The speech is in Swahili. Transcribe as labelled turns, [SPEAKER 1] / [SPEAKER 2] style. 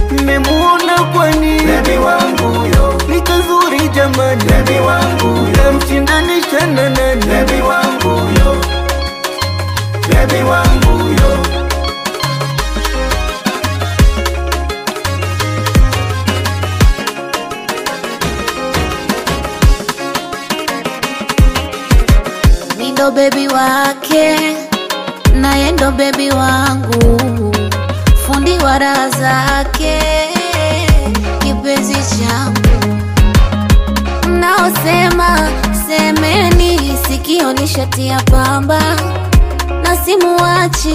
[SPEAKER 1] mmemuona kwani
[SPEAKER 2] Bebi wangu yo,
[SPEAKER 1] ni kazuri jamani
[SPEAKER 2] bebi wangu yo,
[SPEAKER 1] namshindanisha na nani
[SPEAKER 2] bebi wangu yo, bebi wangu yo.
[SPEAKER 3] Mi ndo bebi wake naye ndo bebi wangu, fundi wa raha zake, kipenzi changu. Mnaosema semeni, sikio nishatia pamba na simuwachi